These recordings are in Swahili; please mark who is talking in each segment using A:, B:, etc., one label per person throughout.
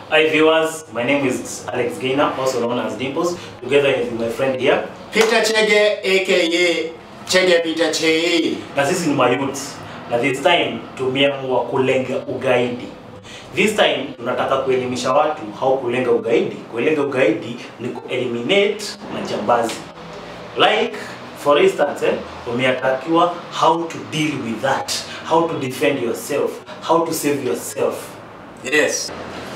A: Hi viewers, my name is Alex Gainer, also known as Dimples, together with my friend here.
B: Peter Chege aka Chege Peter Che.
A: Na sisi ni mayouth. Na this time tumeamua kulenga ugaidi. This time tunataka kuelimisha watu how kulenga ugaidi. Kulenga ugaidi ni kueliminate majambazi. Like for instance, eh, umeatakiwa how to deal with that, how to defend yourself, how to save yourself.
B: Yes.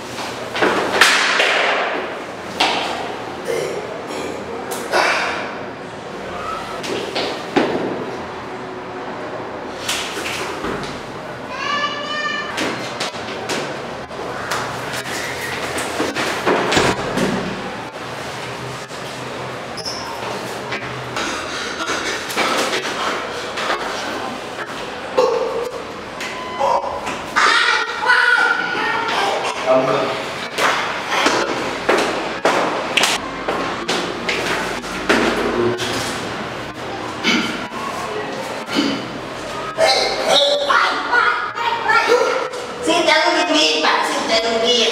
C: Sitarudia, Pak. Sitarudia.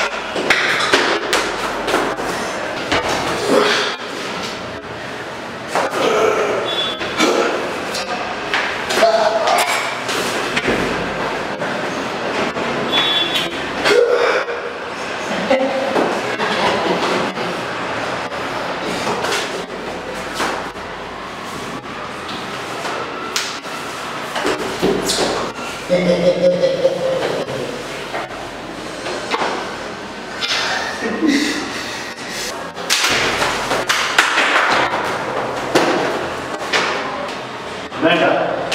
A: Nenda.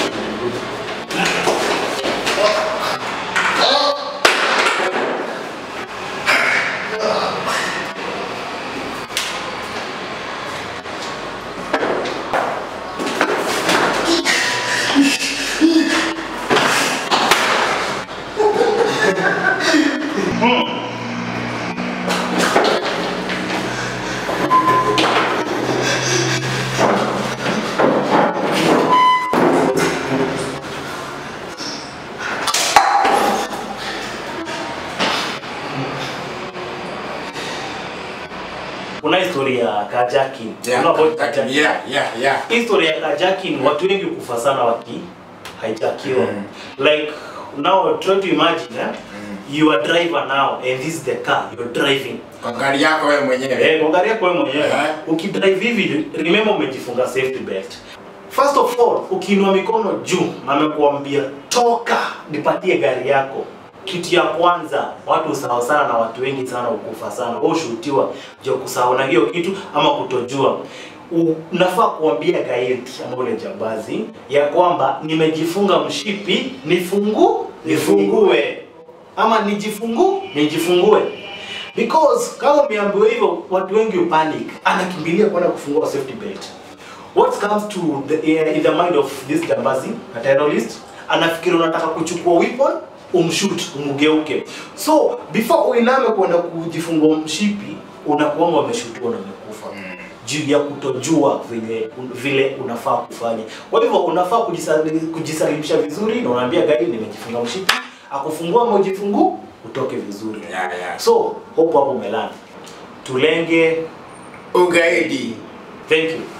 A: Kuna historia ya kajakin.
B: Yeah.
A: Kuna about
B: that-
A: kajakin.
B: Yeah, yeah, yeah.
A: Historia ya kajakin watu wengi kufa sana waki haijakiwa.
B: Mm.
A: Like now try to imagine eh? You are driver now and this is the car you're driving.
B: Kwa gari yako wewe mwenyewe.
A: Eh, angalia kwa wewe mwenyewe.
B: Eh.
A: Ukidrive hivi remember umejifunga safety belt. First of all, ukiinua mikono juu na amekuambia toka nipatie gari yako. Kitu ya kwanza, watu usahau sana na watu wengi sana ukufa sana. Wewe ushutiwa je kusahau na hiyo kitu ama kutojua. Unafaa kuambia gaidi ama ule jambazi ya kwamba nimejifunga mshipi, nifungu nifungue ama nijifungu nijifungue because kama umeambiwa hivyo watu wengi upanic anakimbilia kwenda kufungua safety belt what comes to the, uh, in the mind of this jambazi a terrorist anafikiri unataka kuchukua weapon umshoot umgeuke so before uiname kwenda kujifungua mshipi unakuanga umeshutiwa na umekufa juu ya kutojua vile vile unafaa kufanya. Kwa hivyo unafaa kujisali- kujisalimisha vizuri, na unaambia gari nimejifunga mshipi, akufungua mojifungu utoke vizuri.
B: Yeah, yeah.
A: So hope hapo umelana, tulenge.
B: Ugaidi.
A: Thank you.